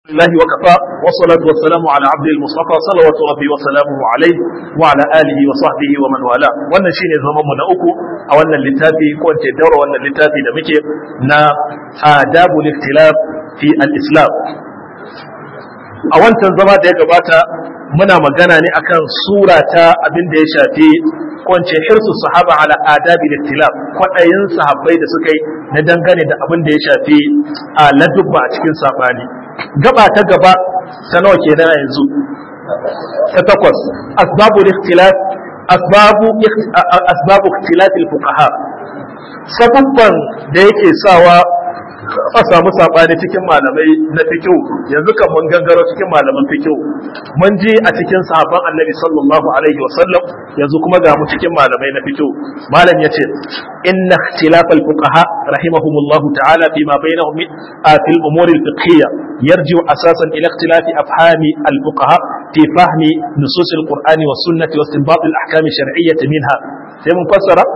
الله وكفى والصلاة والسلام على عبد المصطفى صلوات ربي وسلامه عليه وعلى آله وصحبه ومن والاه wannan shine zaman mu na uku a wannan littafi ko ce daura wannan littafi da muke na adabul ikhtilaf fi al-islam a wancan zama da ya gabata muna magana ne akan sura ta abin da ya shafi kwance hirsu sahaba ala adabi ikhtilaf kwadayin sahabbai da suka yi na dangane da abin da ya shafi a ladubba a cikin sabani gaba ta gaba ta nawa kenan yanzu ta takwas asbabu ikhtilaf asbabu asbabu ikhtilaf al-fuqaha sababban da yake sawa a samu sabani cikin malamai na fikihu yanzu kan mun gangaro cikin malaman fikihu mun ji a cikin sahabban annabi sallallahu alaihi wa sallam yanzu kuma ga mu cikin malamai na fikihu malam yace inna ikhtilaf al-fuqaha rahimahumullah ta'ala fi ma bainahum fi al-umur al-fiqhiyya yarji'u asasan ila ikhtilaf afhami al-fuqaha fi fahmi nusus al-qur'ani wa sunnati wa istinbat al-ahkam ash-shar'iyyah minha sai mun fassara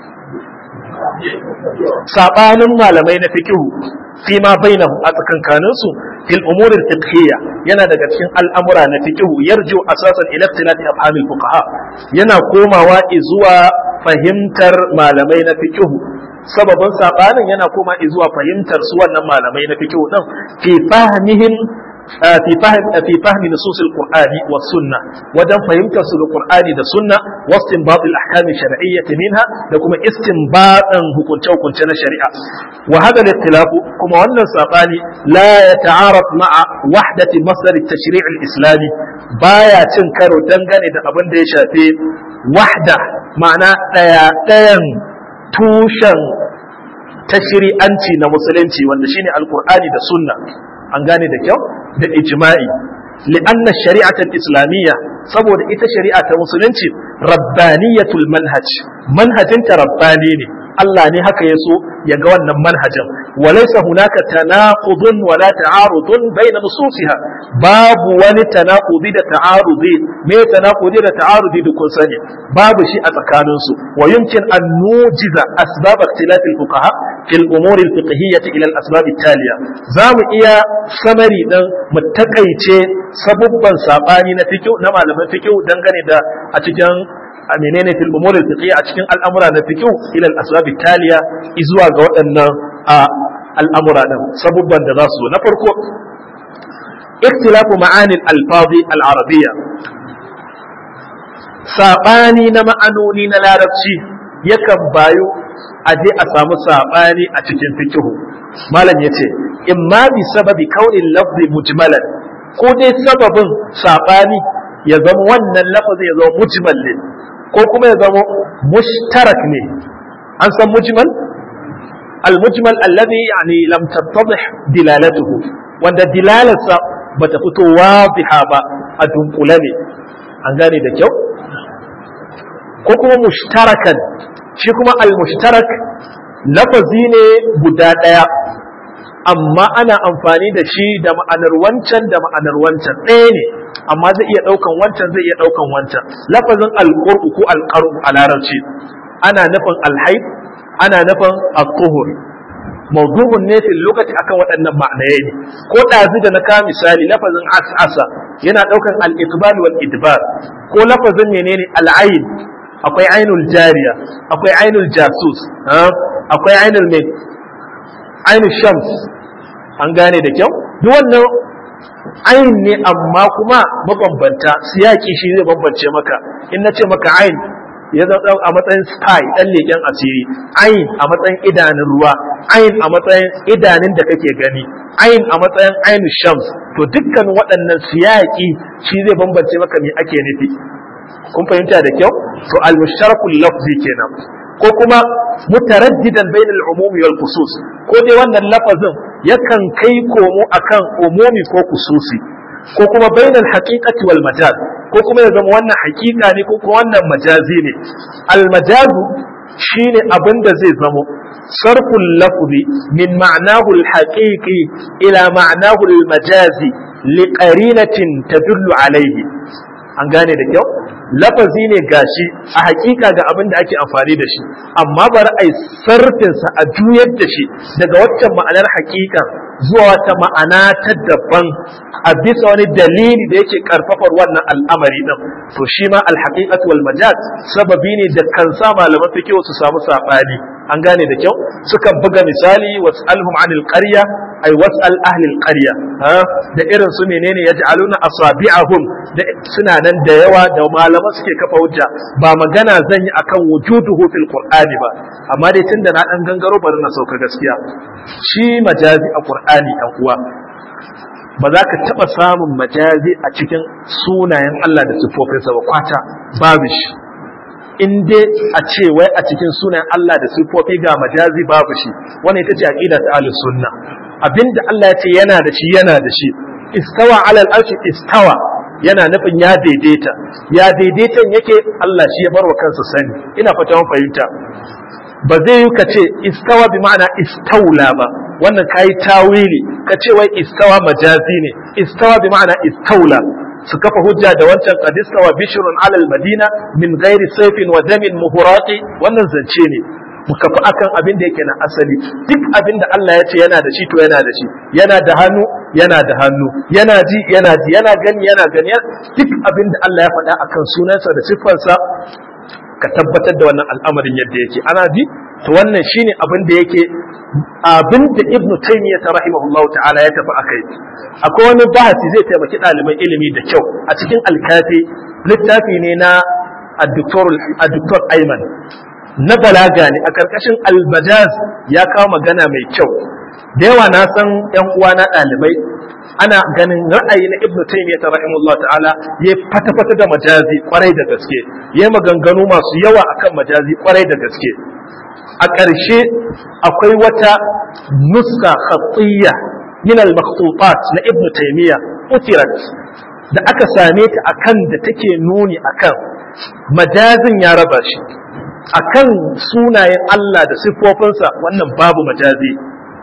sabanin malamai na fikihu fi ma bainahu a tsakankanin su fil umuri fiqhiyya yana daga cikin al'amura na fikihu yarju asasan ila ikhtilafi afhamil fuqaha yana komawa zuwa fahimtar malamai na fikihu sababin sabanin yana koma zuwa fahimtar su wannan malamai na fikihu din fi fahmihim في فهم في فهم نصوص القرآن والسنة ودم فهمت القرآن da sunna واستنباط الأحكام الشرعية منها لكم استنباط hukunce hukunce na shari'a وهذا الاختلاف كما أن الساباني لا يتعارض مع وحدة مصدر التشريع الإسلامي بايا تنكر دنغني da abin da ya shafi wahda ma'ana ɗaya ɗayan tushen tashri'anci na musulunci wanda shine alqur'ani da sunna an gane da kyau da ijma'i li'anna shari'atul islamiyya saboda ita shari'a ta musulunci rabbaniyatul manhaj manhajinta rabbani ne Allah ne haka ya so ya ga wannan manhajin walaysa hunaka tanaqudun wala ta'arudun bayna nususiha babu wani tanaqudi da ta'arudi me tanaqudi da ta'arudi da kun sani babu shi a tsakanin su wa yumkin an nujiza asbab ikhtilaf al-fuqaha fi al-umur al-fiqhiyyah ila al-asbab at-taliya zamu iya samari dan mu takaice sabubban sabani na fiqh na malaman fiqh dangane da a cikin a menene fil umur al fiqhiyya a cikin al'amura na fiqh ila al asbab taliya izuwa ga waɗannan al'amura din sabubban da za su na farko ikhtilafu ma'ani al alfazi al arabiyya sabani na ma'anoni na larabci yakan bayu a je a samu sabani a cikin fiqh malam yace imma bi sababi kaunin lafzi mujmalan ko dai sababin sabani ya zama wannan lafazin ya zama mujmal ne ko kuma ya zama mushtarak ne an san mujmal al-mujmal alladhi yani lam tattadih dilalatuhu wanda dilalarsa bata fito wadiha ba a dunkule ne an gane da kyau ko kuma mushtarakan shi kuma al-mushtarak lafazi ne guda ɗaya amma ana amfani da shi da ma'anar wancan da ma'anar wancan ɗaya ne amma zai iya ɗaukan wancan zai iya ɗaukan wancan lafazin alƙur'u ko alƙar'u a larabci ana nufin alhaid ana nufin al-tuhur mawdu'un ne fil lokaci akan waɗannan ma'anaye ne ko ɗazu da na ka misali lafazin as'asa yana ɗaukan al-iqbal wal idbar ko lafazin menene al-ayn akwai ainul jariya akwai ainul jasus akwai ainul mai ainul shams an gane da kyau duk wannan ain ne amma kuma mabambanta siyaki shi zai bambance maka in na ce maka ain ya zama a matsayin spy dan leken asiri ain a matsayin idanun ruwa ain a matsayin idanun da kake gani ain a matsayin ainu shams to dukkan waɗannan siyaki shi zai bambance maka me ake nufi kun fahimta da kyau to al-mushtarakul lafzi kenan ko kuma mutaraddidan bainal umumi wal khusus ko dai wannan lafazin yakan kai komo akan umumi ko khususi ko kuma bainal haqiqati wal majaz ko kuma ya zama wannan haqiqa ne ko kuma wannan majazi ne al majazu shine abin da zai zamo sarful lafzi min ma'nahu al haqiqi ila ma'nahu al majazi li qarinatin tadullu alayhi an gane da kyau lafazi ne gashi a hakika ga abin da ake amfani da shi amma bari a yi sarfinsa a juyar da shi daga waccan ma'anar hakika zuwa wata ma'ana ta daban a bisa wani dalili da yake karfafar wannan al'amari din to shi ma alhaqiqatu wal majaz sababi ne da kan sa malaman fiqh su samu sabani an gane da kyau sukan buga misali was'alhum anil qarya ay was'al ahli al qarya ha da irin su menene yaj'aluna asabi'ahum da suna nan da yawa da malaman suke kafa hujja ba magana zan yi akan wujuduhu fil qur'ani ba amma dai tunda na dan gangaro bari na sauka gaskiya shi majazi a qur'ani dan uwa ba za ka taɓa samun majazi a cikin sunayen Allah da siffofinsa ba kwata babu shi in dai a ce wai a cikin sunayen Allah da siffofi ga majazi babu shi wannan ita ce aqida ta ahlus sunna abinda Allah ya ce yana da shi yana da shi istawa alal arshi istawa yana nufin ya daidaita ya daidaitan yake Allah shi ya bar wa kansa sani ina fata mun fahimta ba zai yi ka ce istawa bi ma'ana istaula ba wannan kayi tawili ka ce wai istawa majazi ne istawa bi ma'ana istaula su kafa hujja da wancan qad istawa bishrun ala al-madina min ghairi sayfin wa damin muhurati wannan zance ne mu kafa akan abin da yake na asali duk abin da Allah ya ce yana da shi to yana da shi yana da hannu yana da hannu yana ji yana ji yana gani yana gani duk abin da Allah ya faɗa akan sunansa da siffarsa ka tabbatar da wannan al'amarin yadda yake ana ji to wannan shine abin da yake abin da ibnu taymiyyah ta rahimahullahu ta'ala ya tafi akai akwai wani bahasi zai taimaki ɗaliban ilimi da kyau a cikin alkafi littafi ne na addoktor ayman na balaga ne a karkashin albajaz ya kawo magana mai kyau da yawa na san yan uwa na ɗalibai ana ganin ra'ayi na ibnu taymiyyah ta rahimahullahu ta'ala ya fata-fata da majazi kwarai da gaske ya maganganu masu yawa akan majazi kwarai da gaske a ƙarshe akwai wata nuska khatiyya min al-makhtutat na ibnu taymiyyah utirat da aka same ta akan da take nuni akan majazin ya raba shi akan sunayen Allah da siffofinsa wannan babu majazi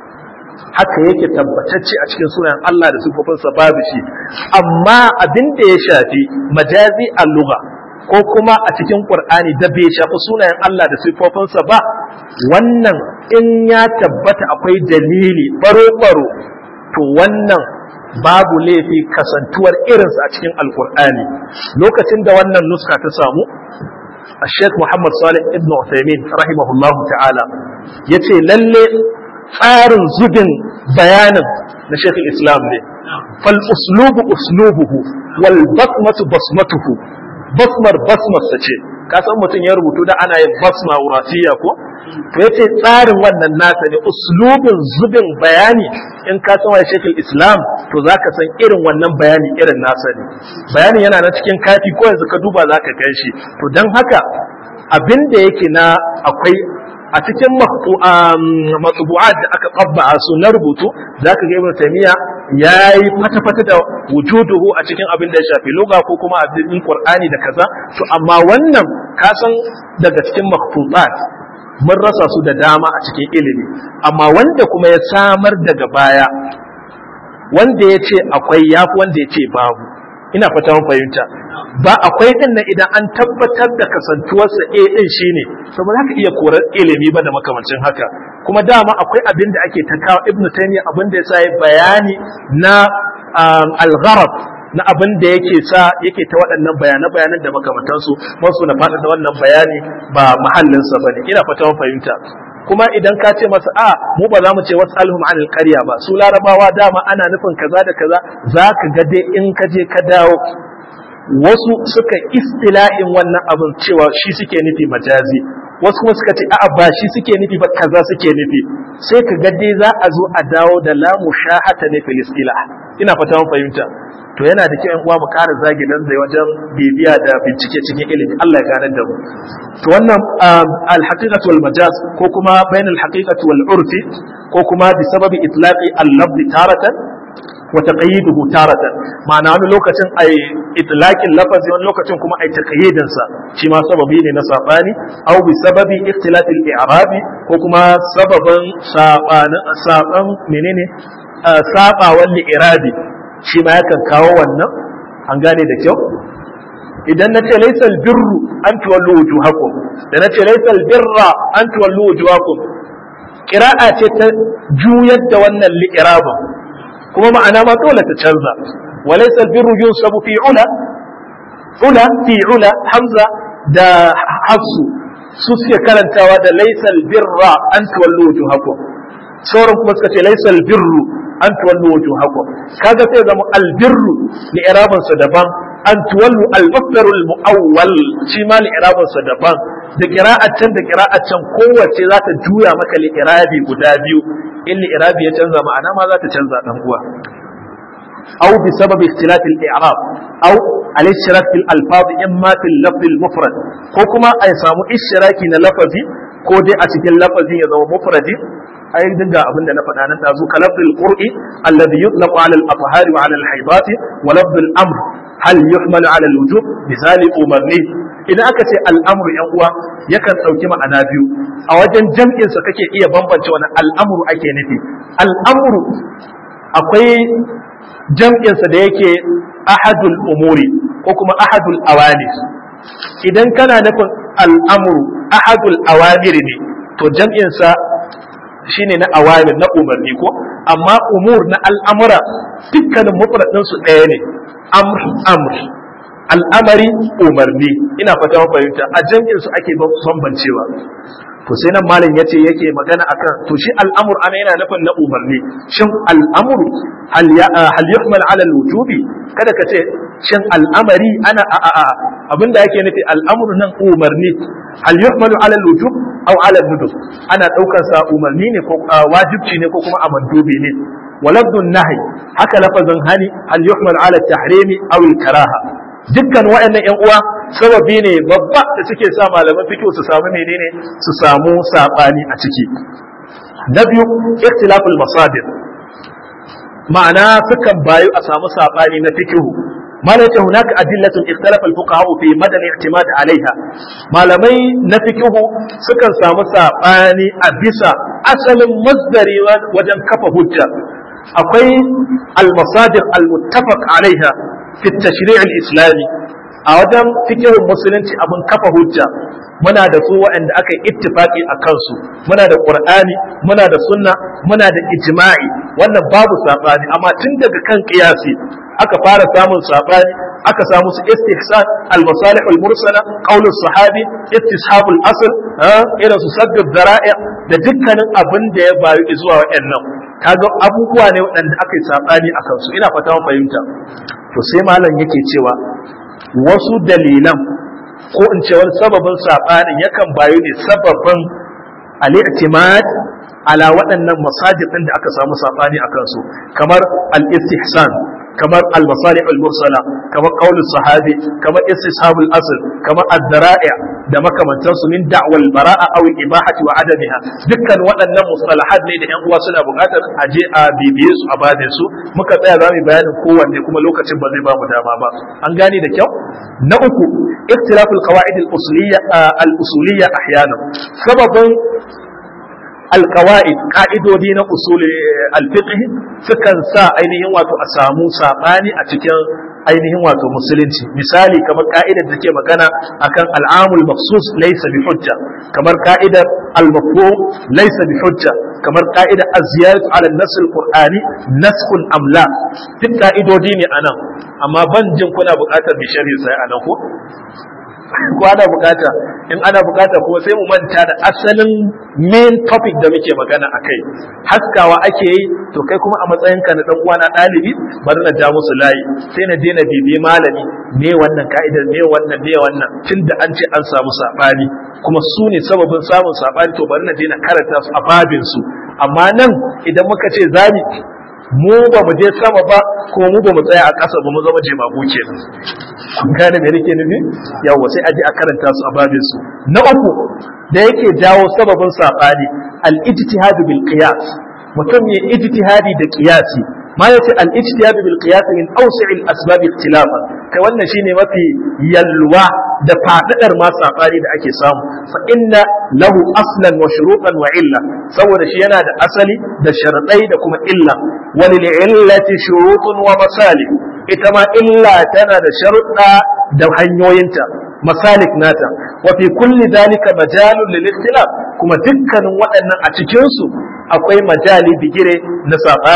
haka yake tabbatacce a cikin sunayen Allah da siffofinsa babu shi amma abin da ya shafi majazi a lugha ko kuma a cikin Qur'ani da bai shafi sunayen Allah da siffofinsa ba wannan in ya tabbata akwai dalili baro-baro to wannan babu laifi kasantuwar irinsa a cikin alkur'ani lokacin da wannan nuska ta samu a sheikh muhammad salih ibn Uthaymeen rahimahullahu ta'ala ya ce lalle tsarin zubin bayanin na sheikh islam ne fal uslubu uslubuhu wal basmatu basmatuhu basmar basmarsa ce ka san mutum ya rubutu da ana yin basma wurasiya ko to yace tsarin wannan nasa ne uslubin zubin bayani in ka san wani shekul islam to zaka san irin wannan bayani irin nasa ne bayanin yana na cikin kafi ko yanzu ka duba zaka gan shi to dan haka abin da yake na akwai a cikin matsubu'at da aka qabba su na rubutu zaka ga ibnu taymiya yayi fata-fata da wujuduhu a cikin abin da ya shafi lugha ko kuma abin qur'ani da kaza to amma wannan ka san daga cikin makhtutat mun rasa su da dama a cikin ilimi amma wanda kuma ya samar daga baya wanda ya ce akwai yafi wanda ya ce babu ina fata mun fahimta ba akwai din nan idan an tabbatar da kasantuwarsa A din shine to ba za ka iya korar ilimi ba da makamancin haka kuma dama akwai abin da ake ta kawo Ibn Taymiyyah abin da yasa ya bayani na al-gharab na abin da yake sa yake ta waɗannan bayanan bayanan da makamantansu masu na faɗa da wannan bayani ba mahallinsa ba ne ina fata fahimta kuma idan ka ce masa a mu ba za mu ce wasu alhum anil qarya ba su larabawa dama ana nufin kaza da kaza za ka ga dai in ka je ka dawo wasu suka istila'in wannan abin cewa shi suke nufi majazi wasu kuma suka ce a'a ba shi suke nufi ba kaza suke nufi sai ka ga dai za a zo a dawo da la mushahata ne fil istila ina fata mun fahimta to yana da kyau uwa mu ƙara zagi nan zai wajen bibiya da bincike cikin ilimi Allah ya gane da mu to wannan al-haqiqatu wal majaz ko kuma bain al-haqiqati wal urfi ko kuma bi sababi itlaqi al-lafzi taratan wa taqayyiduhu taratan ma'ana wani lokacin ai itlaqin lafazi wani lokacin kuma ai taqayyidin sa shi ma sababi ne na sabani aw bi sababi ikhtilafi al-i'rabi ko kuma sababan sabanin saban menene sabawan li'irabi shi ma yakan kawo wannan an gane da kyau idan na ce laisal birru an tuwallu wujuhakum da na ce laisal birra an tuwallu wujuhakum qira'a ce ta juyar da wannan li'irabin kuma ma'ana ma dole ta canza walaysa albirru yunsabu fi ula ula fi ula hamza da hafsu su suke karantawa da laysal birra an tuwallu wujuhakum sauran kuma suka ce laysal birru an tuwallu wujuhakum kaga sai zama albirru li iraban sa daban an tuwallu al-masdar al-mu'awwal shi ma li iraban sa daban da qira'atan da qira'atan kowace za ta juya maka li irabi guda biyu in li irabi ya canza ma'ana ma za ta canza dan uwa أو بسبب اختلاف الإعراب أو الاشتراك في الألفاظ إما في اللفظ المفرد كوكما أي سامو اشتراكي للفظي كودي أتكي اللفظي يزو مفردي أي دنجا أبن لفظ أنا تازو كلفظ القرء الذي يطلق على الأطهار وعلى الحيضات ولفظ الأمر هل يحمل على الوجوب مثال أمرني idan aka ce al'amuru ‘yan uwa yakan ɗauki ma'ana biyu a wajen jam'insa kake iya bambance wani al'amuru ake nufi al'amuru akwai jam'insa da yake ahadul umuri ko kuma ahadul awani idan kana nufin al'amuru ahadul awamir ne to jam'insa shine na awamir na umarni ko amma umur na al'amura dukkanin mufradinsu ɗaya ne amr amr al'amari umarni ina fata fahimta a jam'insu ake bambancewa to sai nan malam yace yake magana akan to shi al'amur ana yana nufin na umarni shin al'amur hal ya hal yuhmal ala al-wujubi kada ka ce shin al'amari ana a a abinda yake nufi al'amur nan umarni hal yuhmalu ala al-wujub aw ala al-nudub ana daukar sa umarni ne ko wajibci ne ko kuma amandubi ne walabdun nahi haka lafazin hani hal yuhmal ala at-tahrimi aw al-karaha dukkan waɗannan ƴan uwa sababi ne babba da suke sa malaman fiqh su samu menene su samu sabani a ciki na biyu ikhtilaful masadir ma'ana sukan bayu a samu sabani na fiqh malaka hunaka adillatun ikhtalafa al-fuqaha fi madan i'timad alaiha malamai na fiqh sukan samu sabani a bisa asalin masdari wajen kafa hujja akwai al-masadir al-muttafaq alaiha fi tashri' al-islami a wajen fikihun musulunci abin kafa hujja muna da su waɗanda aka yi ittifaqi a kansu muna da qur'ani muna da sunna muna da ijma'i wannan babu sabani amma tun daga kan qiyasi aka fara samun sabani aka samu su istihsan al-masalih al-mursala qawl sahabi istishab al-asl irin su sadd dhara'i da dukkanin abin da ya bayu zuwa waɗannan kaga abubuwa ne waɗanda aka yi sabani a kansu ina fata mun fahimta to sai malam yake cewa wasu dalilan ko in ce wani sababin saɓanin yakan bayu ne sababin al'i'timad ala waɗannan masajidin da aka samu saɓani a kansu kamar al-istihsan kamar al-masalih al-mursala kamar qaulus sahabi kamar istishabul asl kamar ad-dara'i da makamantansu min da'wal bara'a aw ibahati wa adamiha dukkan waɗannan mustalahat ne da ƴan uwa suna buƙatar a je a bibiye su a bade su muka tsaya za mu bayanin kowanne kuma lokacin ba zai ba mu dama ba an gane da kyau na uku ikhtilaful qawaid al-usuliyya al-usuliyya ahyana sababin alkawa'id ka'idodi na usul alfiqh sukan sa ainihin wato a samu sabani a cikin ainihin wato musulunci misali kamar ka'idar da ke magana akan al'amul mafsus laysa bi hujja kamar ka'idar al-mafhum laysa bi hujja kamar ka'idar az-ziyaratu ala an-nass al-qur'ani naskhun am la duk ka'idodi ne anan amma ban jin kuna buƙatar bi sharhi sai anan ko ko ana bukata in ana bukata kuma sai mu manta da asalin main topic da muke magana a kai haskawa ake yi to kai kuma a matsayinka na dan uwana ɗalibi bari na ja musu layi sai na daina bibiye malami me wannan ka'idar me wannan me wannan tunda an ce an samu sabani kuma su ne sababin samun sabani to bari na daina karanta su a babin su amma nan idan muka ce zani mu ba mu je sama ba kuma mu ba mu tsaya a ƙasa ba mu zama jemagu ke kun gane me nake nufi yawa sai aje a karanta su a babin su na uku da yake jawo sababin sabani al-ijtihad bil qiyas mutum ya ijtihadi da qiyasi ma yace al-ijtihad bil qiyas min awsi' al-asbab ikhtilafan kai wannan shine mafi yalwa da fadadar ma sabani da ake samu fa inna lahu aslan wa shurutan wa illa saboda shi yana da asali da sharadai da kuma illa walil illati shurutun wa masalih ita ma illa tana da sharuɗa da hanyoyinta masalik nata wa fi kulli dalika majalun lil ikhtilaf kuma dukkanin waɗannan a cikin su akwai majali bigire na sabani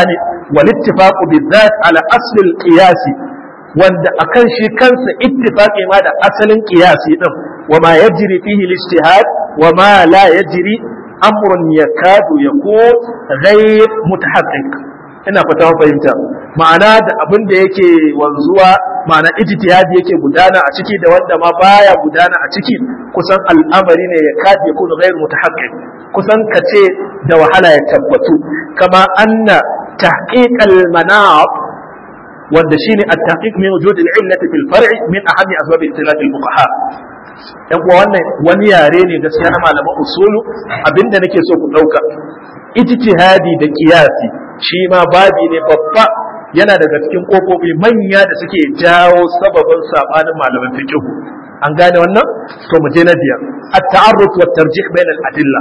wal ittifaqu bizat ala asl al qiyas wanda akan shi kansa ittifaqi ma da asalin qiyasi din wa ma yajri fihi al ijtihad wa ma la yajri amrun yakadu yakun ghayr mutahaqqiq ina fata fahimta ma'ana da abin da yake wanzuwa ma'ana ijtihadi yake gudana a ciki da wanda ma baya gudana a ciki kusan al'amari ne ya kadi yakun ghayr mutahaqqiq kusan kace da wahala ya tabbatu kama anna tahqiq al-manaq wanda shine at-tahqiq min wujud al-illati fil far'i min ahammi asbab ikhtilaf al-fuqaha yan uwa wannan wani yare ne gaskiya na malaman usulu abinda nake so ku dauka ijtihadi da qiyasi shi ma babi ne babba yana daga cikin kofofi manya da suke jawo sababin sabanin malaman fiqh an gane wannan to mu je na biyar at-ta'arruf wa tarjih bain al-adilla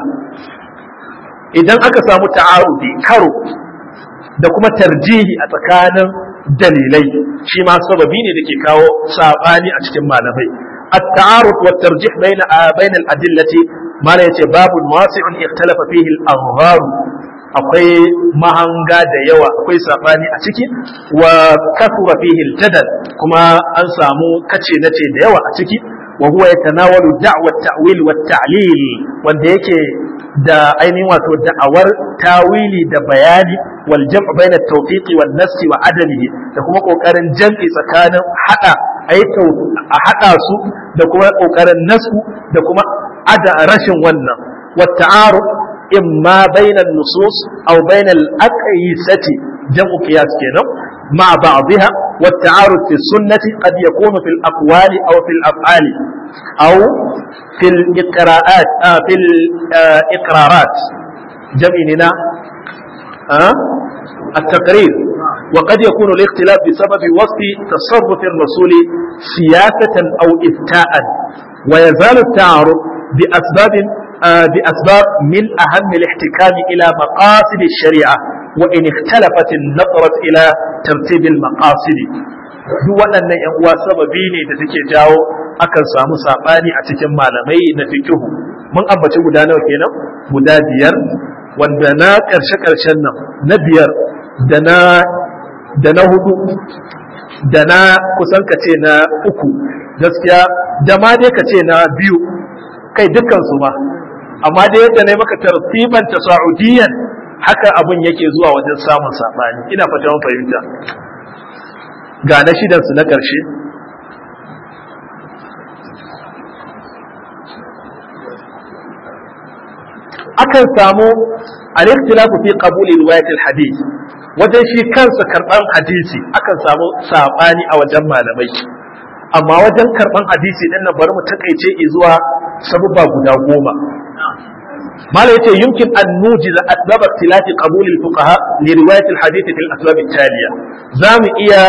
idan aka samu ta'arudi karo da kuma tarjihi a tsakanin dalilai shi ma sababi ne da ke kawo sabani a cikin malamai at-ta'aruf wa tarjih bain bain al-adillati mala yace babu wasi'un ikhtalafa fihi al-anhar akwai mahanga da yawa akwai sabani a ciki wa kasura fihi al-jadal kuma an samu kace nace da yawa a ciki wa huwa yatanawalu da'wa at-ta'wil wa at-ta'lil wanda yake da ainihin wato da'awar tawili da bayani wal jam' bayna at-tawfiq wan nas wa adamihi da kuma kokarin jam'i tsakanin hada aitau a hada su da kuma kokarin nasu da kuma ada rashin wannan wa ta'aruf imma bayna an-nusus aw bayna al-aqyisati jam'u qiyas kenan مع بعضها والتعارض في السنة قد يكون في الأقوال أو في الأفعال أو في الإقراءات آه في الإقرارات جمعنا آه التقرير وقد يكون الاختلاف بسبب وصف تصرف الرسول سياسة أو إفتاء ويزال التعارض بأسباب آه بأسباب من أهم الاحتكام إلى مقاصد الشريعة وإن اختلفت النظرة إلى ترتيب المقاصد duk waɗannan ‘yan uwa sababi ne da take jawo akan samu saɓani a cikin malamai na fikihu mun ambaci guda nawa kenan guda biyar wanda na ƙarshe-ƙarshen nan na biyar da na da na hudu da na kusan ka ce na uku gaskiya da ma dai ka ce na biyu kai dukkansu ma amma dai yadda na maka tartiban tasa'udiyan haka abin yake zuwa wajen samun saɓani ina fata mun fahimta ga na shidansu na ƙarshe akan samu al-ikhtilafu fi qabuli riwayat al-hadith wajen shi kansa karban hadisi akan samu sabani a wajen malamai amma wajen karban hadisi din nan bari mu takaice zuwa sababa guda goma malai yace yumkin an nujiza asbab ikhtilaf qabul al-fuqaha li riwayat al-hadith fi al-asbab al-taliya zamu iya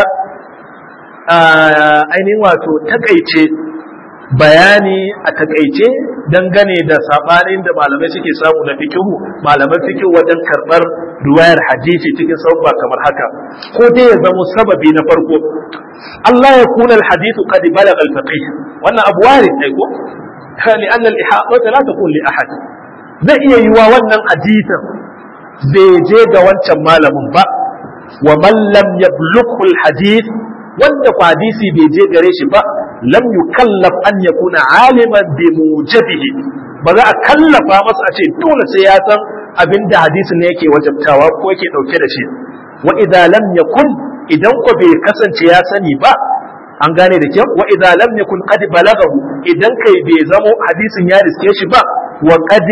ainihin wato takaice bayani a takaice dangane da sabanin da malamai suke samu na fikihu malaman fikihu wajen karbar riwayar hadisi cikin sabba kamar haka ko dai ya zama sababi na farko Allah ya kuna alhadithu qad balagha alfaqih wannan abu warid ai ko li anna al-ihata la takun li ahad zai iya yiwa wannan hadisin bai je ga wancan malamin ba wa man lam yablughu alhadith wanda ku hadisi bai je gare shi ba lam yukallaf an yakuna aliman bi mujabihi ba za a kallafa masa a ce dole sai ya san abin da hadisin ne yake wajabtawa ko yake dauke da shi wa idza lam yakun idan ko bai kasance ya sani ba an gane da kyau wa idza lam yakun qad balagahu idan kai bai zamo hadisin ya riske shi ba wa qad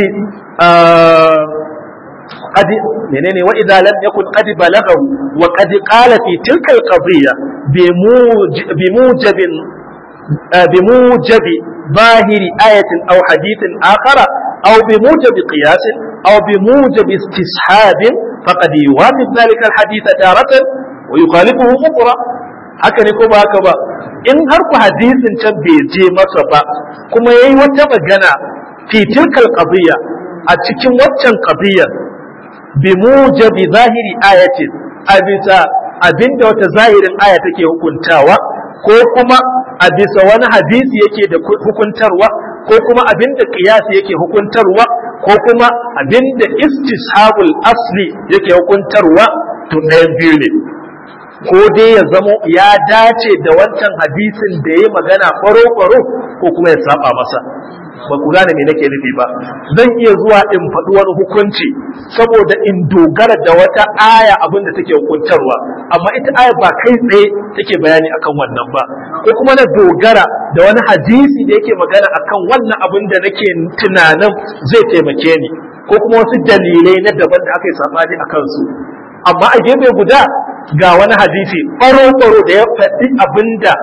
قد منين وإذا لم يكن قد بلغه وقد قال في تلك القضية بموجب, بموجب بموجب ظاهر آية أو حديث آخر أو بموجب قياس أو بموجب استصحاب فقد يوافق ذلك الحديث تارة ويخالفه أخرى haka ne ko ba haka ba in har ku hadisin can bai je masa ba kuma yayi wata magana fi tilkal qadiyya a cikin waccan qadiyyar bi mujabi zahiri ayatin a bisa abinda wata zahirin aya take hukuntawa ko kuma a bisa wani hadisi yake da hukuntarwa ko kuma abinda qiyasi yake hukuntarwa ko kuma abinda istishabul asli yake hukuntarwa to ɗayan biyu ne ko dai ya zamo ya dace da wancan hadisin da ya magana faro-faro ko kuma ya saba masa ba ku gane me nake nufi ba zan iya zuwa in faɗi wani hukunci saboda in dogara da wata aya abin da take hukuntarwa amma ita aya ba kai tsaye take bayani akan wannan ba ko kuma na dogara da wani hadisi da yake magana akan wannan abin da nake tunanin zai taimake ni ko kuma wasu dalilai na daban da aka yi sabani a kansu amma a gefe guda ga wani hadisi ɓaro-ɓaro da ya faɗi abin da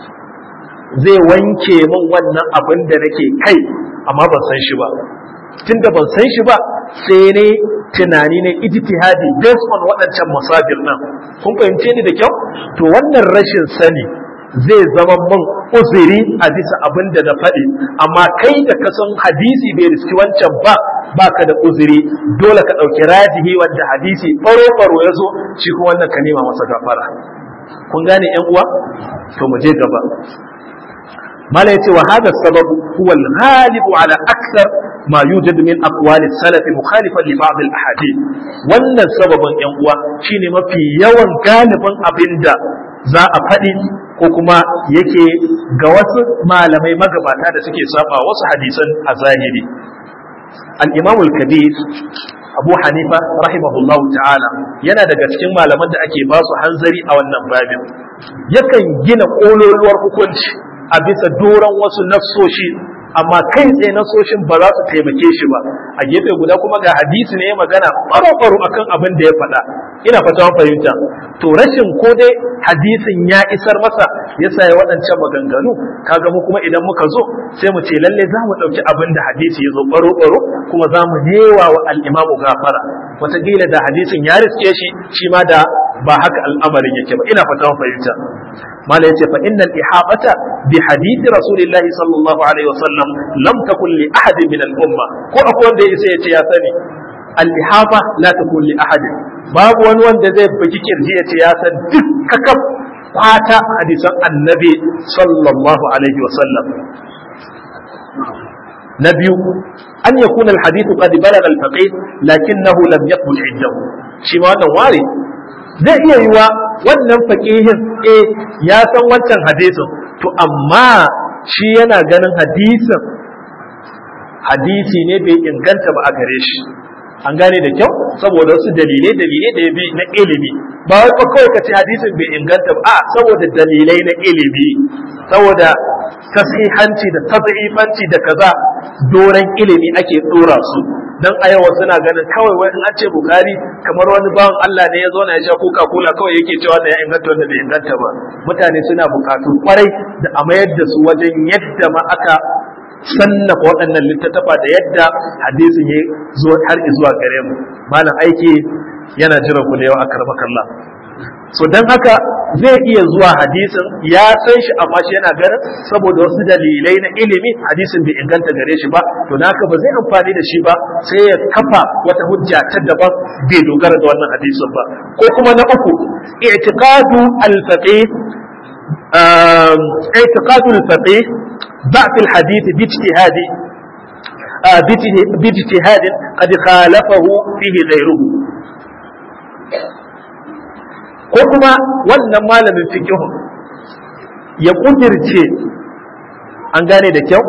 zai wanke min wannan abin da nake kai amma ban san shi ba tunda ban san shi ba sai ne tunani ne ijtihadi based on waɗancan masabir nan kun fahimce ni da kyau to wannan rashin sani zai zama min uzuri a bisa abin da na faɗi amma kai da ka san hadisi bai riski wancan ba baka da uzuri dole ka ɗauki rajihi wanda hadisi ɓaro-ɓaro ya zo shi kuma wannan ka nema masa gafara kun gane yan uwa to mu je gaba mala yace wa hada sababu huwa al-ghalib ala akthar ma yujad min aqwali salaf mukhalifan li ba'd al-ahadith wannan sababin yan uwa shine mafi yawan galibin abinda za a faɗi ko kuma yake ga wasu malamai magabata da suke saba wasu hadisan a zahiri al-imam al-kabir abu hanifa rahimahullahu ta'ala yana daga cikin malaman da ake ba su hanzari a wannan babin yakan gina ƙololuwar hukunci a bisa doron wasu nassoshi amma kai tsaye nasoshin ba za su taimake shi ba a gefe guda kuma ga hadisi ne ya magana baro-baro akan abin da ya faɗa ina fata fahimta to rashin ko dai hadisin ya isar masa ya sa ya waɗancan maganganu kaga mu kuma idan muka zo sai mu ce lalle za mu ɗauki abin da hadisi ya zo baro-baro kuma za mu newa wa al'imamu gafara wataƙila da hadisin ya riske shi shi ma da ba haka al'amarin yake ba ina fata fahimta mala yace fa innal ihabata bi hadith rasulillahi sallallahu alaihi wasallam lam takun li ahadin min al umma ko akwai wanda yace yace ya sani al ihaba la takun li ahadin babu wani wanda zai buki kirji yace ya san duk kakaf kwata hadisan annabi sallallahu alaihi wasallam na biyu an yakuna al hadith qad balagha al faqih lakinnahu lam yaqbul hijjahu shi ma wannan ware zai iya yiwa wannan faƙihin eh ya san wancan hadisin to amma shi yana ganin hadisin hadisi ne bai inganta ba a gare shi an gane da kyau saboda wasu dalilai dalilai da ya bi na ilimi ba wai ba kawai ka ce hadisin bai inganta ba a saboda dalilai na ilimi saboda tasihanci da tazifanci da kaza doren ilimi ake dora su dan a yau suna ganin kawai wai in an ce bukari kamar wani bawan Allah ne ya zo na ya sha coca cola kawai yake cewa da ya inganta wanda bai inganta ba mutane suna bukatu kwarai da a mayar da su wajen yadda ma aka sannafa waɗannan littattafa da yadda hadisin ya zo har zuwa gare mu malam aiki yana jiran ku da yau a karbakallah so don haka zai iya zuwa hadisin ya san shi amma shi yana ganin saboda wasu dalilai na ilimi hadisin bai inganta gare shi ba to naka ba zai amfani da shi ba sai ya kafa wata hujja ta daban bai dogara da wannan hadisin ba ko kuma na uku i'tiqadu al-faqih i'tiqadu al-faqih ضعف الحديث باجتهاد باجتهاد قد خالفه فيه غيره ko kuma wannan malamin fikihu ya kudirce an gane da kyau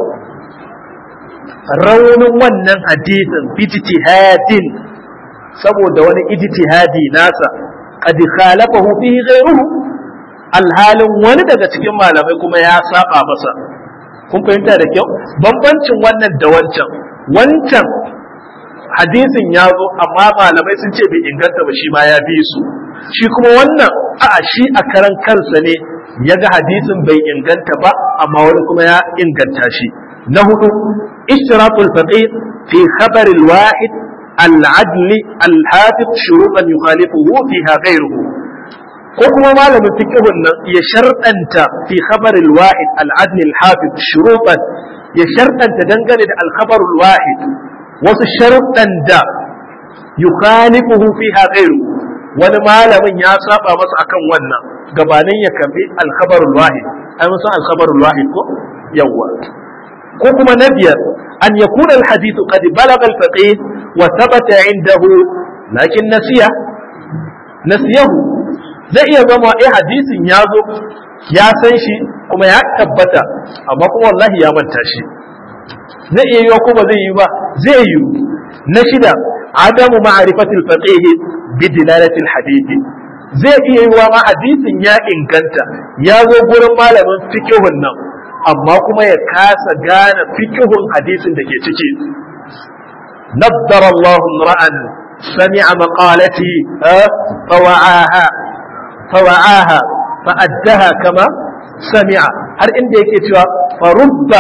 raunin wannan hadisin ijtihadin saboda wani ijtihadi nasa qad khalafahu fihi ghayruhu alhalin wani daga cikin malamai kuma ya saba masa kun fahimta da kyau bambancin wannan da wancan wancan hadisin ya zo amma malamai sun ce bai inganta ba shi ma ya bi su shi kuma wannan a shi a karan kansa ne ya ga hadisin bai inganta ba amma wani kuma ya inganta shi na hudu ishtiratul faqih fi khabar al-wahid al-adl al-hafiz shurutan yukhalifuhu fiha ghayruhu ko kuma malamin fiqhun nan ya sharɗanta fi khabar al-wahid al-adl al-hafiz shurutan ya sharɗanta dangane da al-khabar al-wahid wasu sharuɗan da yukhalifuhu fiha ghayruhu wani malamin ya saba masa akan wannan gabanin ya karbi alkhabarul wahid ai mun san alkhabarul wahid ko yawa ko kuma na biyar an yakuna alhadith qad balagha alfaqih wa thabata indahu lakin nasiya nasiyahu zai iya zama eh hadisin ya zo ya san shi kuma ya tabbata amma kuma wallahi ya manta shi zai iya yiwa kuma zai yi ba zai yi na shida adamu ma'rifatil faqih bi dilalatil hadith zai iya yiwa ma hadisin ya inganta ya zo gurin malamin fikihun nan amma kuma ya kasa gane fikihun hadisin da ke ciki نضر الله امرأ سمع مقالتي فوعاها فوعاها فأدها كما سمع هل عندي كتوى فرب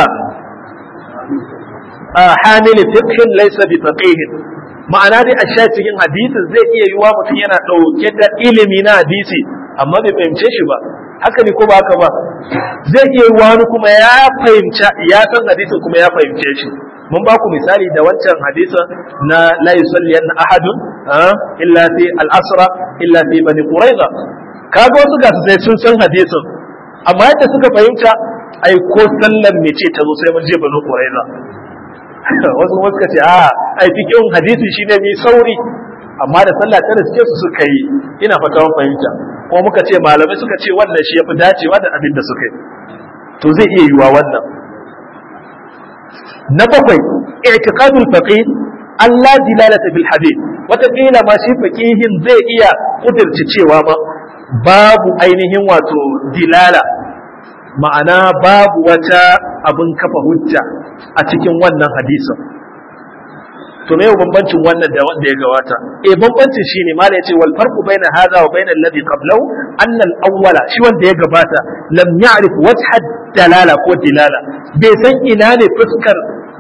حامل فقه ليس بفقيه ma'ana dai a sha cikin hadisin zai iya yiwa mutum yana ɗauke da ilimi na hadisi amma bai fahimce shi ba haka ne ko ba haka ba zai iya yiwa wani kuma ya fahimci ya san hadisin kuma ya fahimce shi mun ba ku misali da wancan hadisin na la yusalli an ahadun illa fi al-asra illa fi bani quraiza kaga wasu ga sai sun san hadisin amma yadda suka fahimta ai ko sallan mece ta zo sai mun je bani quraiza wasu wasu ka ce a ai fikin hadisi shine mai sauri amma da sallah ta riske su suka yi ina fata mun fahimta ko muka ce malamai suka ce wannan shi yafi dacewa da abin da suka yi to zai iya yiwa wannan na bakwai i'tiqadul faqih Allah dilalata bil hadith wataƙila ma shi faqihin zai iya kudirce cewa ma babu ainihin wato dilala ma'ana babu wata abin kafa hujja a cikin wannan hadisin to me bambancin wannan da wanda ya gabata eh bambancin shine mala yace wal farqu baina hadha wa baina alladhi qablahu anna al awwala shi wanda ya gabata lam ya'rif wajha dalala ko dilala bai san ina ne fuskar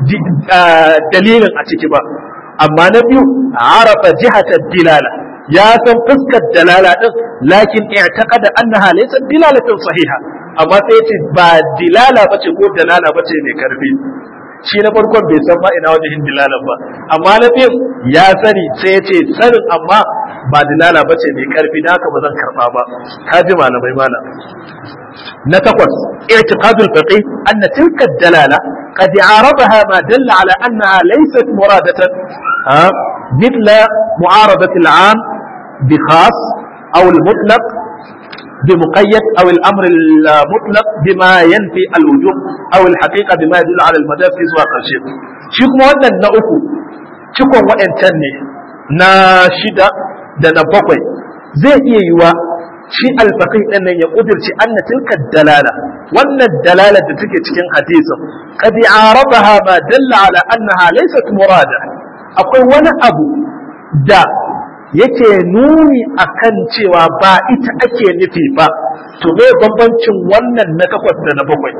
dalilin a ciki ba amma na biyu arafa jihata dilala ya san fuskar dalala din lakin i'taqada annaha laysat dilalatan sahiha amma sai yace ba dilala bace ko dalala bace mai karfi shi na farkon bai san ma ina wajen dilalan ba amma na biyu ya sani sai yace sanin amma ba dilala bace mai karfi da haka ba zan karba ba kaji malamai malam na takwas i'tiqadul faqih anna tilka dalala قد عارضها ما دل على أنها ليست مرادة ها مثل معارضة العام بخاص أو المطلق بمقيد أو الأمر المطلق بما ينفي الوجوب أو الحقيقة بما يدل على المجاز في سواق الشيء شكو وانا نأكو شكو وإن تني ناشدة دنا بقوي زي إيوا shi alfaqih din nan ya kudirci anna tilka dalala wannan dalala da take cikin hadisin qad arabaha ma dalla ala annaha laysat murada akwai wani abu da yake nuni akan cewa ba ita ake nufi ba to me bambancin wannan na takwas da na bakwai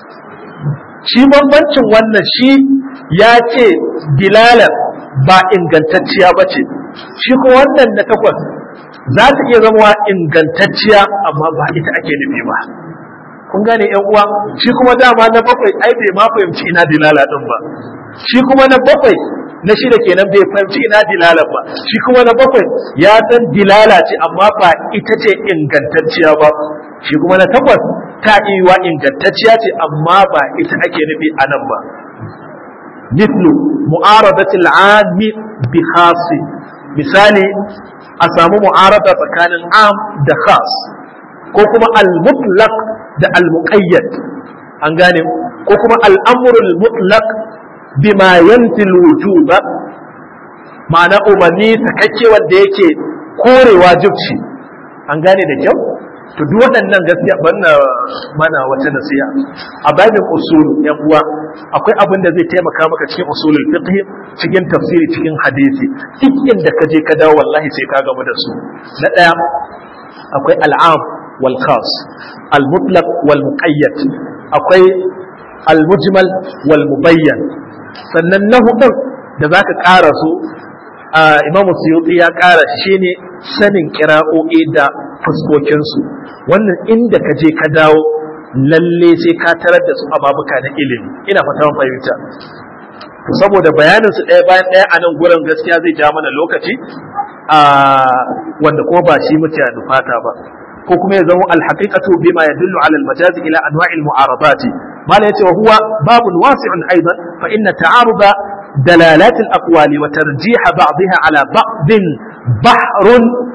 shi bambancin wannan shi ya ce dilalar ba ingantacciya ba ce shi kuma wannan na takwas za ta iya zama ingantacciya amma ba ita ake nufi ba kun gane yan uwa shi kuma dama na bakwai ai bai ma fahimci ina dilala din ba shi kuma na bakwai na shida kenan bai fahimci ina dilala ba shi kuma na bakwai ya san dilala ce amma ba ita ce ingantacciya ba shi kuma na takwas ta iya ingantacciya ce amma ba ita ake nufi a nan ba مثل معارضة العام بخاص misali a samu mu'arada tsakanin am da khas ko kuma al-mutlaq da al-muqayyad an gane ko kuma al-amru al-mutlaq bima yanfi al-wujuba ma'ana umarni sakakke wanda yake kore wajibci an gane da kyau to duk waɗannan gaskiya banna mana wata nasiha a babin usul yan uwa akwai abin da zai taimaka maka cikin usulul fiqh cikin tafsiri cikin hadisi duk inda ka je ka dawo wallahi sai ka gamu da su na ɗaya akwai al'am wal khas al mutlaq wal muqayyad akwai al mujmal wal mubayyan sannan na hudun da zaka ƙara su imamu suyuti ya ƙara shi ne sanin kira'o'i da fuskokinsu wannan inda ka je ka dawo lalle sai ka tarar da su ababuka na ilimi ina fata fahimta saboda bayanin su ɗaya bayan ɗaya a nan gurin gaskiya zai ja mana lokaci a wanda kuma ba shi muke nufata ba ko kuma ya zama alhaqiqatu bima yadullu ala almajazi ila anwa'il mu'aradati mala yace wa huwa babun wasi'un aidan fa inna ta'aruda دلالات الأقوال وترجيح بعضها على بعض بحر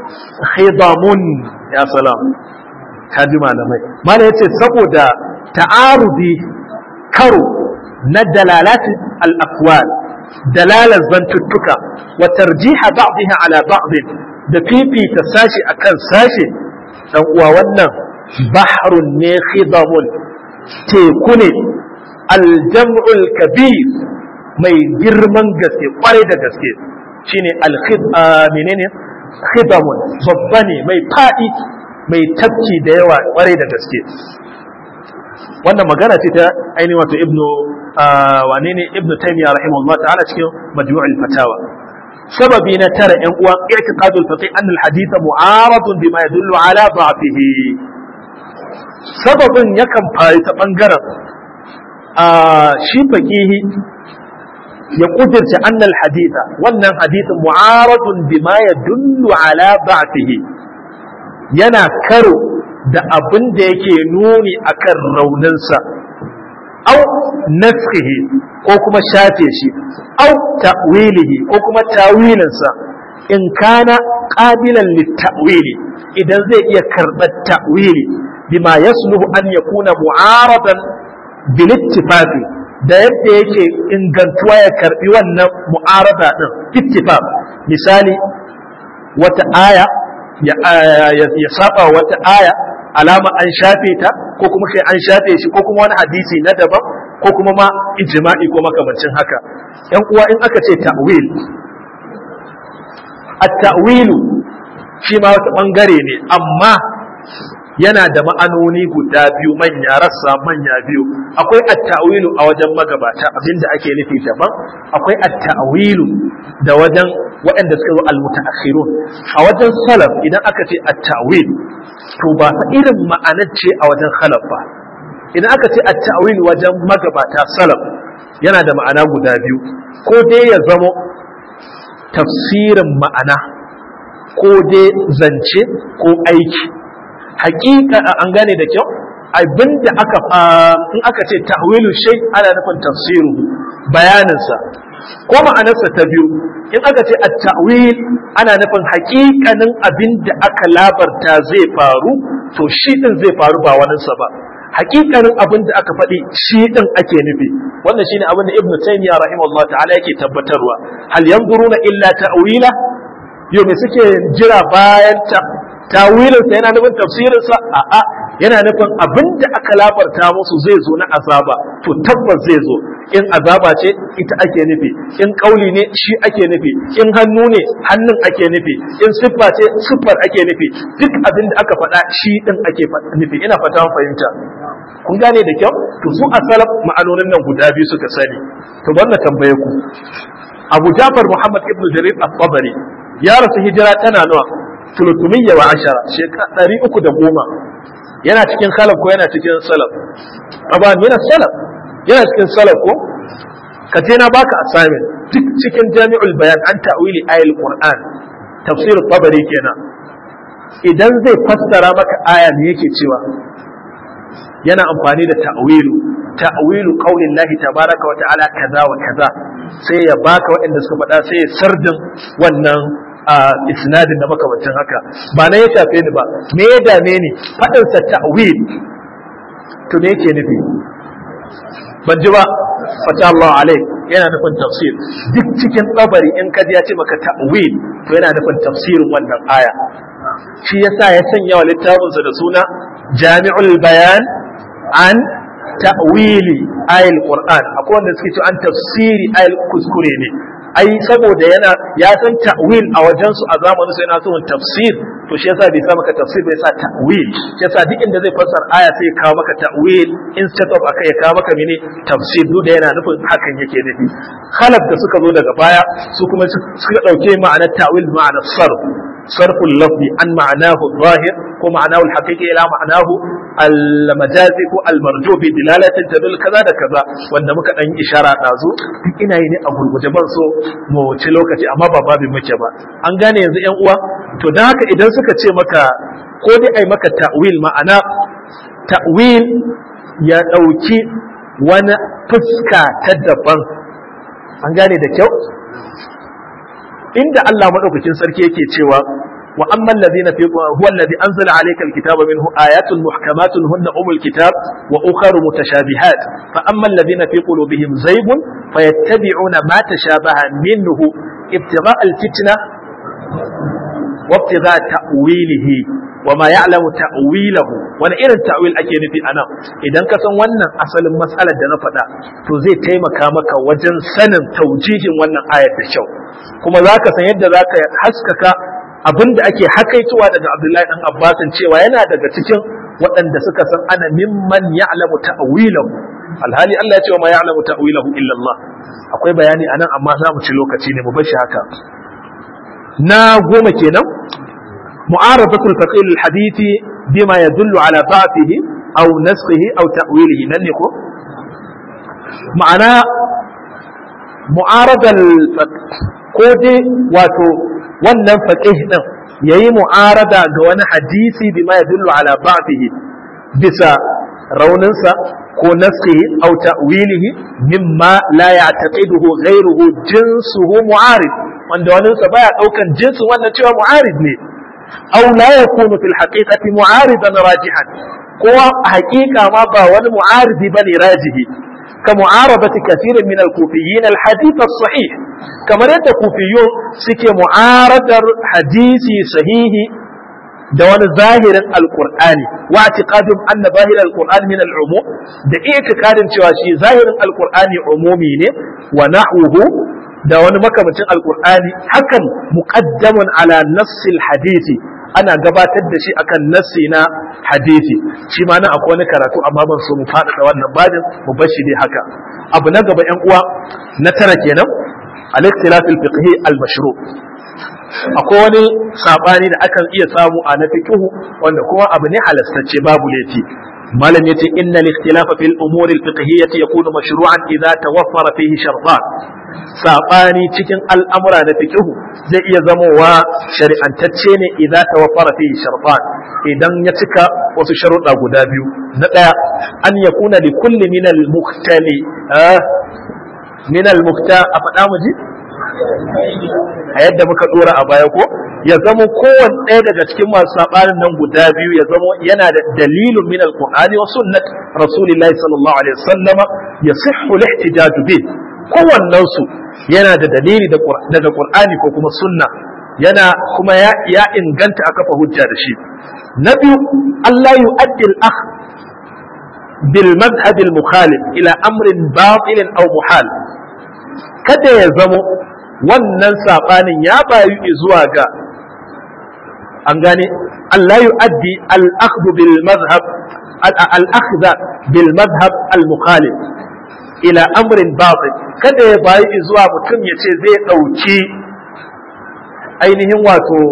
khidamun ya salam kaji malamai malam yace saboda ta'arudi karo na dalalatin al-aqwal dalalar zantuttuka wa tarjiha ba'dha ala ba'd da fifita sashi akan sashi dan uwa wannan bahrun ne khidamun teku ne aljam'ul kabir mai girman gaske kwarai da gaske shine alkhid menene khidamun babba ne mai fadi mai tafki da yawa kwarai da gaske wannan magana ce ta ainihin wato ibnu wane ne ibnu taymiya rahimahullah ta'ala cikin majmu'ul fatawa sababi na tara yan uwa i'tiqadul faqih an al-hadith mu'aradun bima yadullu ala da'fihi sababin yakan faru ta bangaren shi faqihi ya kudirce annal haditha wannan hadithin mu'aradun bima yadullu ala da'fihi yana karo da abin da yake nuni akan rauninsa au naskhihi ko kuma shafe shi au ta'wilihi ko kuma tawilinsa in kana qabilan litta'wili idan zai iya karɓar ta'wili bima yasluhu an yakuna mu'aradan bil ittifaqi da yadda yake ingantuwa ya karbi wannan mu'arada din ittifaq misali wata aya ya saba wata aya alama an shafe ta ko kuma kai an shafe shi ko kuma wani hadisi na daban ko kuma ma ijma'i ko makamancin haka yan uwa in aka ce ta'wil at-ta'wilu shi ma wata bangare ne amma yana da ma'anoni guda biyu manya rassa manya biyu akwai at-ta'wilu a wajen magabata abinda ake nufi daban akwai at-ta'wilu da wajen waɗanda suka zo al-mutaakhirun a wajen salaf idan aka ce at-ta'wil to ba fa irin ma'anar ce a wajen khalaf ba idan aka ce at-ta'wil wajen magabata salaf yana da ma'ana guda biyu ko dai ya zamo tafsirin ma'ana ko dai zance ko aiki hakika an gane da kyau abinda aka in aka ce ta'wilu shay ana nufin tafsiru bayaninsa ko ma'anarsa ta biyu in aka ce at-ta'wil ana nufin hakikanin abinda aka labarta zai faru to shi din zai faru ba waninsa ba hakikanin abin da aka faɗi shi din ake nufi wannan shine abin da ibnu taymiya rahimahullah ta'ala yake tabbatarwa hal yanzuruna illa ta'wila yau me suke jira bayan ta tawilinsa yana nufin tafsirinsa a'a yana nufin abin da aka labarta musu zai zo na azaba to tabbas zai zo in azaba ce ita ake nufi in kauli ne shi ake nufi in hannu ne hannun ake nufi in siffa ce siffar ake nufi duk abin da aka faɗa shi din ake nufi ina fata fahimta kun gane da kyau to su a salaf ma'anonin nan guda biyu suka sani to wannan tambaye ku Abu Jafar Muhammad ibn Jarir al-Tabari ya rasu hijira tana nawa tulutumiyya wa ashara shekara ɗari uku da goma yana cikin salaf ko yana cikin salaf aban yana salaf yana cikin salaf ko ka je na baka assignment duk cikin jami'ul bayan an ta'wili ayatul qur'an tafsir tabari kenan idan zai fassara maka aya me yake cewa yana amfani da ta'wilu ta'wilu qaulin lahi tabaraka wa ta'ala kaza wa kaza sai ya baka waɗanda suka faɗa sai ya sardin wannan a isnadin da makamancin haka ba na ya shafe ni ba me ya dame ni faɗin sa ta'wil to me yake nufi ban ji ba fata Allah alai yana nufin tafsir duk cikin tsabari in kaji ya ce maka ta'wil to yana nufin tafsirin wannan aya shi yasa ya sanya wa littafinsa da suna jami'ul bayan an ta'wili ayil qur'an akwai wanda suke ce an tafsiri ayil kuskure ne ai saboda yana ya san ta'wil a wajen su a zamanin su yana so tafsir to shi yasa bai sa maka tafsir bai sa ta'wil shi yasa duk inda zai fassara aya sai ya kawo maka ta'wil instead of akai ya kawo maka mene tafsir duk da yana nufin hakan yake nufi khalaf da suka zo daga baya su kuma suka dauke ma'anar ta'wil ma'anar sarf صرف اللفظ عن معناه الظاهر ومعناه الحقيقي إلى معناه المجازي المرجو بدلالة تدل كذا da kaza wanda muka dan ishara dazu duk ina yi ne a gurguje ban so mu ci lokaci amma ba babin muke ba an gane yanzu yan uwa to dan haka idan suka ce maka ko dai ai maka ta'wil ma'ana ta'wil ya dauki wani fuska ta daban an gane da kyau inda Allah maɗaukakin sarki yake cewa وأما الذين في هو الذي أنزل عليك الكتاب منه آيات محكمات هن أم الكتاب وأخر متشابهات فأما الذين في قلوبهم زيغ فيتبعون ما تشابه منه ابتغاء الفتنة وابتغاء تأويله وما يعلم تأويله wani irin ta'wil ake nufi anan idan ka san wannan asalin matsalar da na faɗa to zai taimaka maka wajen sanin taujihin wannan ayat da kyau kuma za ka san yadda za ka haskaka abin da ake hakaitowa daga Abdullahi dan Abbasin cewa yana daga cikin waɗanda suka san ana mimman ya'lamu ta'wilahu alhali Allah ya ce wa ma ya'lamu ta'wilahu illa Allah akwai bayani anan amma za mu ci lokaci ne mu bar shi haka na goma kenan معارضة الفقيه الحديث بما يدل على ضعفه أو نسخه أو تأويله من يكون معنى معارضة الفقيه واتو wannan faqih din yayi mu'arada ga wani hadisi bima yadullu ala ba'dihi bisa rauninsa ko naskihi aw ta'wilihi mimma la ya'taqiduhu ghayruhu jinsuhu mu'arid wanda wani sa baya daukan jinsin wannan cewa mu'arid ne أو لا يكون في الحقيقة معارضا راجحا هو حقيقة ما باون معارض بني راجه كمعارضة كثير من الكوفيين الحديث الصحيح كما رأيت الكوفيون سكي معارضة حديث صحيح دون ظاهر القرآن واعتقادهم أن ظاهر القرآن من العموم ده اعتقاد شواشي ظاهر القرآن عمومي ونحوه da wani makamacin alkur'ani hakan muqaddamun ala nassil hadisi ana gabatar da shi akan nassi na hadisi shi ma nan akwai wani karatu amma ban so mu faɗaɗa wannan babin mu bar shi dai haka abu na gaba yan uwa na tara kenan al-ikhtilaf al-fiqhi al-mashru akwai wani sabani da akan iya samu a na fiqhu wanda kuma abu ne halastacce babu laifi malam yace innal ikhtilafa fil umuri al-fiqhiyyah yakunu mashru'an idza tawaffara fihi shartan sabani cikin al'amura da fiqhu zai iya zamowa shari'antacce ne idza tawaffara fihi shartan idan ya cika wasu sharuɗa guda biyu na ɗaya an yakuna li kulli min al-muhtali min al-muhta a faɗa mu ji a yadda muka dora a baya ko ya zama kowanne ɗaya daga cikin masu saɓanin nan guda biyu ya zama yana da dalilin min alqur'ani wa sunnat rasulillahi sallallahu alaihi wasallama yasihhu al-ihtijaj bih kowannen su yana da dalili daga qur'ani ko kuma sunna yana kuma ya, ya inganta a kafa hujja da shi na biyu Allah yu'addi al-akh bil madhhab al-mukhalif ila amrin batil aw muhal kada ya zamo wannan saɓanin ya bayu zuwa ga an gane Allah yu'addi al-akhdhu bil madhhab al-akhdha bil madhhab al-mukhalif ila amrin batil kada ya bayu zuwa mutum ya ce zai ɗauki ainihin wato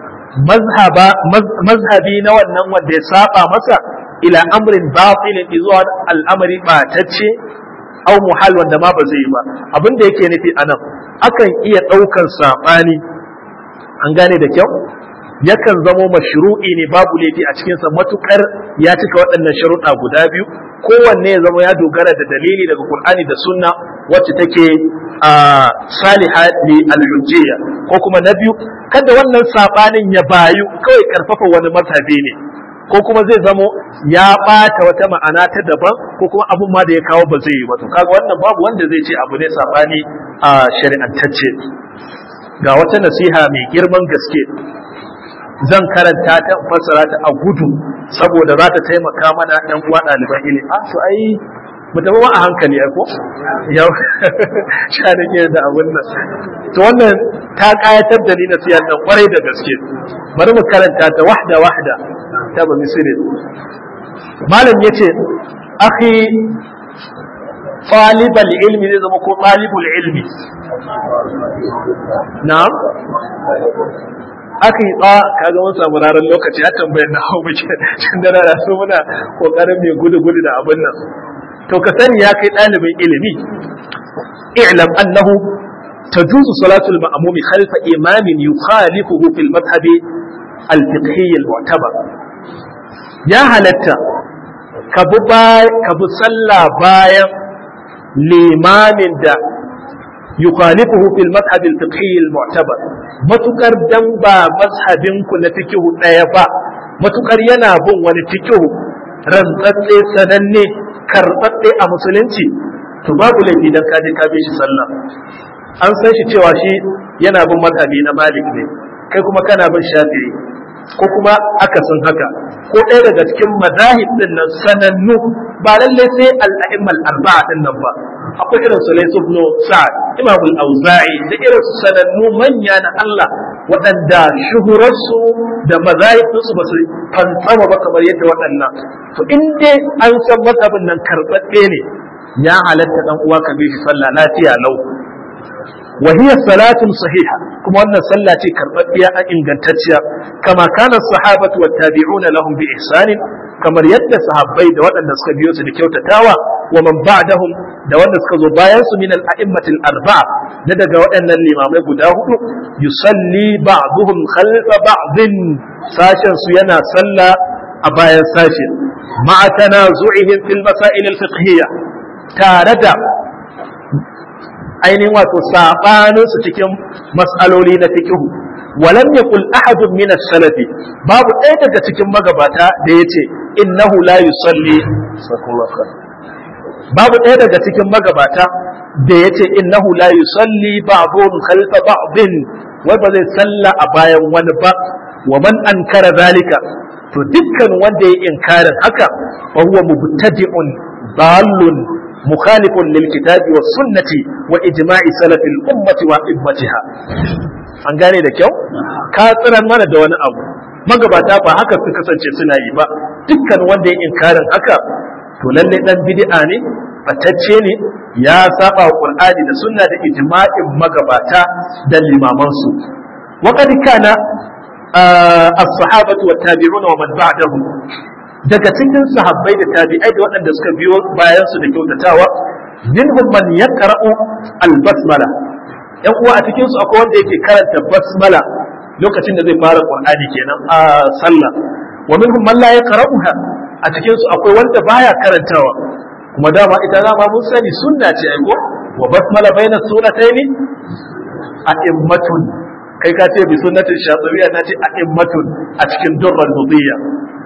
mazhabi na wannan wanda ya saba masa ila amrin batilin zuwa al'amari batacce au muhal wanda ma ba zai yi ba abin da yake nufi anan akan iya ɗaukan saɓani an gane da kyau yakan zamo mashru'i ne babu laifi a cikinsa matukar ya cika waɗannan sharuɗa guda biyu kowanne ya zama ya dogara da dalili daga Qur'ani da sunna wacce take a saliha li al-hujjiyya ko kuma na biyu kada wannan saɓanin ya bayu kawai karfafa wani mazhabi ne ko kuma zai zamo ya ɓata wata ma'ana ta daban ko kuma abun ma da ya kawo ba zai yi ba to kaga wannan babu wanda zai ce abu ne sabani a shari'antacce ga wata nasiha mai girman gaske zan karanta ta fassara ta a gudu saboda za ta taimaka mana ɗan uwa ɗaliban ilimi a to ai mu tafi a hankali ai ko yau sha da ke da abun nan to wannan ta kayatar da ni nasiyar nan kwarai da gaske bari mu karanta ta wahda wahda ta ba misiri malam yace akhi talibal ilmi zai zama ko talibul ilmi na'am aka yi tsa kaga mun samu ranar lokaci ya tambayar na hau muke tun da rana so muna kokarin mai gudu gudu da abin nan to ka sani ya kai ɗalibin ilimi i'lam annahu تجوز صلاة المأموم خلف إمام يخالفه في المذهب الفقهي المعتبر يا هلتا كبو صلى بايا limamin da yukhalifuhu fil madhhab al fiqhi al mu'tabar matukar dan ba mazhabin ku na fiqhu daya ba matukar yana bin wani fiqhu rantsatse sananne karɓaɓɓe a musulunci to babu laifi dan ka je ka bi shi sallah an san shi cewa shi yana bin mazhabi na malik ne kai kuma kana bin shafi'i ko kuma akasin haka ko ɗaya daga cikin mazahib din nan sanannu ba lallai sai al-a'immal arba'a din nan ba akwai irin su Layth ibn Sa'd Imam al-Auza'i da irin su sanannu manya na Allah waɗanda shuhurarsu da mazahib su ba su fantsama ba kamar yadda waɗannan to in dai an san mazhabin nan karɓaɓɓe ne ya halatta dan uwa ka bi shi sallah lafiya lau وهي صلاة صحيحة كما أن صلاة كربتيا إن جنتتيا كما كان الصحابة والتابعون لهم بإحسان كما يد صحابي دوات أن نسك بيوت لكيو تتاوى ومن بعدهم دوات نسك زبايس من الأئمة الأربعة ندى دوات أن الإمام بداه يصلي بعضهم خلف بعض ساشا سينا صلى أبايا ساشا مع تنازعهم في المسائل الفقهية تاردا ainihin wato sabanin su cikin mas'aloli na fikihu walam yaqul ahadun min as-salafi babu ɗaya daga cikin magabata da yace innahu la yusalli babu ɗaya daga cikin magabata da yace innahu la yusalli ba'dun khalfa ba'din wai ba zai salla a bayan wani ba wa man ankara zalika to dukkan wanda ya inkarin haka fa huwa mubtadi'un dallun مخالف للكتاب والسنة وإجماع سلف الأمة وإمتها an gane da kyau ka tsiran mana da wani abu magabata ba haka su kasance suna yi ba dukkan wanda ya inkarin haka to lalle dan bid'a ne batacce ne ya saba wa qur'ani da sunna da ijma'in magabata da limaman su wa qad kana as-sahabatu wat tabi'una wa man ba'dahum daga cikin sahabbai da tabi'ai da waɗanda suka biyo bayan su da kyautatawa minhum man yaqra'u al-basmala yan uwa a cikin su akwai wanda yake karanta basmala lokacin da zai fara qur'ani kenan a sallah wa minhum man la yaqra'uha a cikin su akwai wanda baya karantawa kuma dama ita dama mun sani sunna ce ai ko wa basmala baina sunataini a'immatun kai ka ce bi sunnatin shatibiyya na ce a'immatun a cikin durran mudiyya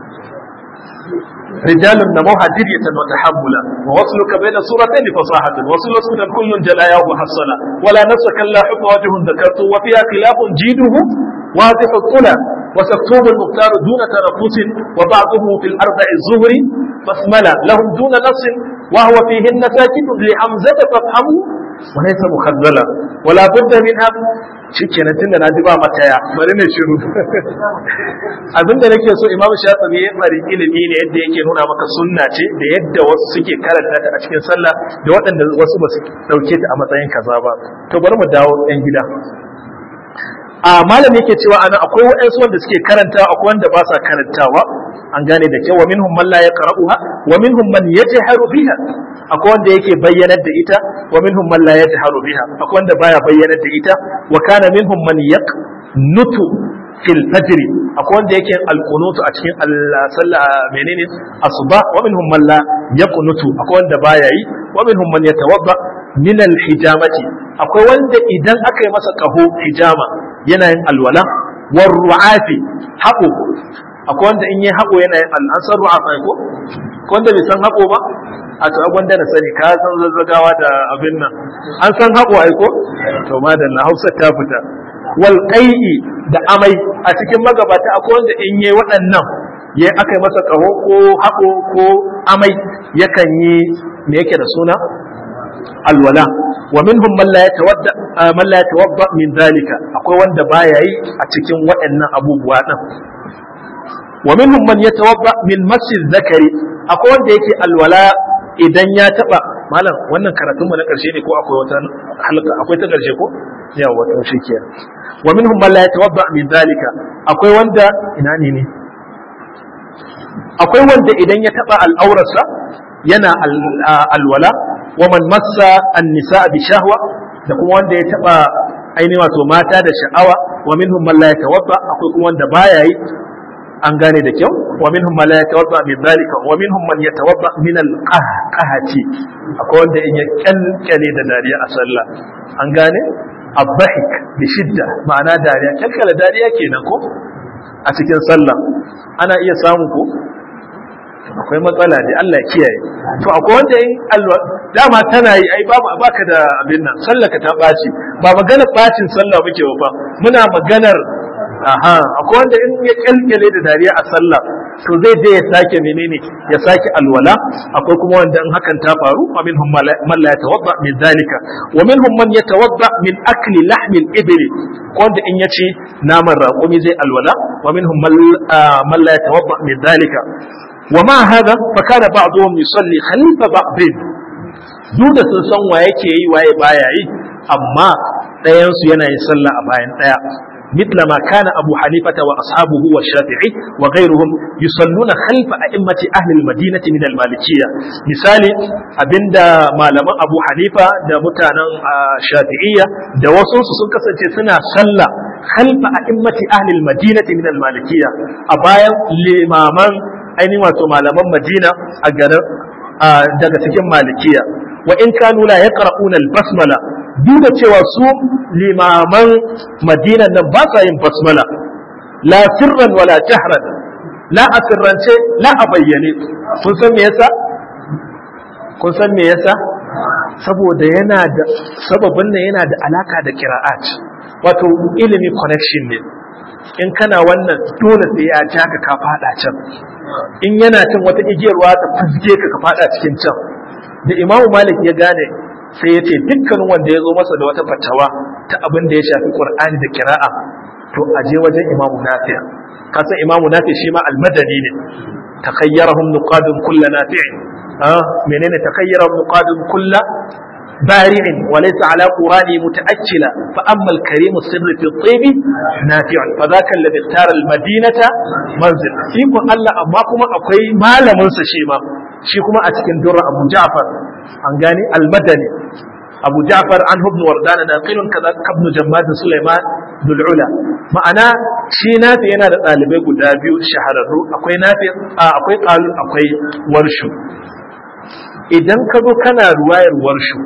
رجال نموها درية وتحملا ووصلك بين سورتين فصاحة وصل سنة كل جلاياه حصلا ولا نفسك لا حب وجه ذكرت وفيها خلاف جيده واضح الطلى وسكتوب المختار دون تنفس وبعضه في الأربع الزهر بسملة لهم دون نص وهو فيهن ساكت لحمزة فافهموا وليس مخذلا ولا بد منها shikenan tunda na ji ba mataya bari ne shiru abinda nake so imamu shafi'i ya bari ilimi ne yadda yake nuna maka sunna ce da yadda wasu suke karanta ta a cikin sallah da waɗanda wasu ba su dauke ta a matsayin kaza ba to bari mu dawo ɗan gida a malam yake cewa ana akwai waɗansu wanda suke karantawa akwai wanda ba sa karantawa an gane da kyau wa minhum man la yaqra'uha wa minhum man yajharu biha akwai wanda yake bayyanar da ita wa minhum man la yajharu biha akwai wanda baya bayyanar da ita wa kana minhum man yaqnutu fil fajr akwai wanda yake alqunutu a cikin sallah menene asuba wa minhum man la yaqnutu akwai wanda baya yi wa minhum man yatawadda min al hijamati akwai wanda idan aka yi masa kaho hijama yana yin alwala war ru'afi haƙo akwai wanda in yi haƙo yana yin an san ru'afa ko ko wanda bai san haƙo ba a to wanda na sani ka san zazzagawa da abin nan an san haƙo ai ko to madalla Hausa ta fita wal qai'i da amai a cikin magabata akwai wanda in yi waɗannan ya aka yi masa ƙaho ko haƙo ko amai yakan yi me yake da suna alwala wa minhum man la yatawadda man la yatawadda min zalika akwai wanda baya yi a cikin waɗannan abubuwa din wa minhum man yatawadda min masjid zakari akwai wanda yake alwala idan ya taba malam wannan karatun mu na karshe ne ko akwai wata halka akwai ta karshe ko yawa to shikenan wa minhum man la yatawadda min zalika akwai wanda ina ne ne akwai wanda idan ya taba al'aurarsa yana alwala wa man massa an-nisa bi shahwa da kuma wanda ya taba ainihin wato mata da sha'awa wa minhum man la yatawadda akwai kuma wanda baya yi an gane da kyau wa minhum man la yatawadda min dhalika wa minhum man yatawadda min al-qahqahati akwai wanda in ya kalkale da dariya a sallah an gane abahik bi shidda ma'ana dariya kalkala dariya kenan ko a cikin sallah ana iya samu ko akwai matsala ne Allah ya kiyaye to akwai wanda in alwa dama tana yi ai babu baka da abin nan sallah ka ta baci ba magana bacin sallah muke ba muna maganar aha akwai wanda in ya kalkale da dariya a sallah to zai je ya sake menene ya sake alwala akwai kuma wanda in hakan ta faru wa minhum man la yatawadda min zalika wa minhum man yatawadda min akli lahmil ibli wanda in yace naman raƙumi zai alwala wa minhum man la yatawadda min zalika ومع هذا فكان بعضهم يصلي خلف بعض duk da sun san wa yake yi waye baya yi amma ɗayansu yana yin sallah a bayan ɗaya مثل ما كان أبو حنيفة وأصحابه والشافعي وغيرهم يصلون خلف أئمة أهل المدينة من المالكية مثال أبند ما لما أبو حنيفة دا متانا شافعية دا وصوص سنك سنة صلى خلف أئمة أهل المدينة من المالكية أبايا لإمامان ainihin wato malaman Madina a garin daga cikin Malikiya wa in kanu la yaqra'una al-basmala duk da cewa su limaman Madina nan ba sa yin basmala la sirran wala jahran la a sirrance la a bayyane kun san me yasa kun san me yasa saboda yana da sababin nan yana da alaka da qira'at wato ilimi connection ne in kana wannan dole sai ya ja ka ka fada can in yana cin wata igiyarwa ta fizge ka ka fada cikin can da imamu malik ya gane sai ya ce dukkanin wanda ya zo masa da wata fatawa ta abin da ya shafi qur'ani da kira'a to a je wajen imamu nafi'a kasan imamu nafi shi ma almadani ne takayyarahum nuqadun kullu nafi'in ah menene takayyarahum nuqadun kullu بارع وليس على قرانه متأكلا فأما الكريم السر في الطيب نافع فذاك الذي اختار المدينة منزل فيكم الله أما كما أقوي ما لمن سشيما شيكما أتكن در أبو جعفر أنغاني المدني أبو جعفر عنه ابن وردان ناقل كذا ابن جماد سليمان ذو العلا ma'ana shi nafi yana da ɗalibai guda biyu shahararru akwai nafi akwai ƙalun akwai warshu idan ka zo kana ruwayar warshu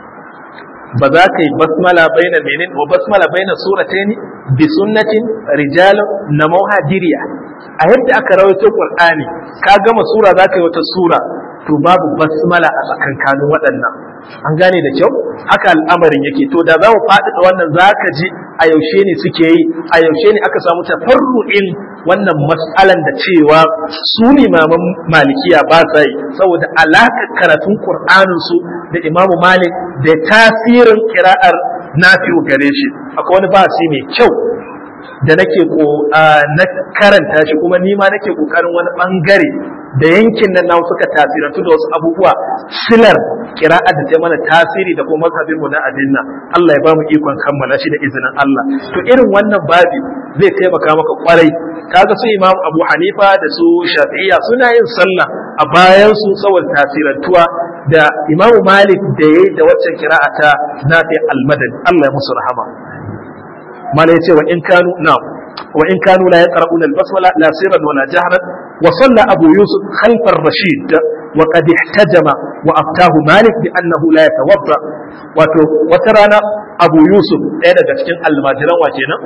ba za ka yi basmala baina menin wa basmala baina surataini bi sunnatin rijalun na mauhadiriya a yadda aka rawaito qur'ani ka gama sura za ka yi wata sura to babu basmala a tsakankanin waɗannan an gane da kyau haka al'amarin yake to da za mu faɗaɗa wannan za ka ji a yaushe ne suke yi a yaushe ne aka samu tafarru'in wannan matsalan da cewa su limaman malikiya ba sa yi saboda alaƙar karatun qur'anin su da imamu malik da tasirin kira'ar nafi'u gare shi akwai wani basi mai kyau da nake ko na karanta shi kuma ni ma nake kokarin wani bangare da yankin nan namu suka tasirantu da wasu abubuwa silar kira'ar da ta mana tasiri da kuma mazhabin mu na addinna Allah ya bamu ikon kammala shi da izinin Allah to irin wannan babi zai taimaka maka kwarai kaga su Imam Abu Hanifa da su Shafi'iyya suna yin sallah a bayan su saboda tasirantuwa da Imam Malik da yayi da waccan kira'a ta Nafi al-Madani Allah ya musu rahama mala yace wa in kanu na'am wa in kanu la yaqra'una al-basmala la sirran wala jahran wa salla abu yusuf khalf ar-rashid wa qad ihtajama wa aftahu malik bi annahu la yatawadda wato wata rana abu yusuf ɗaya daga cikin almajiran wa kenan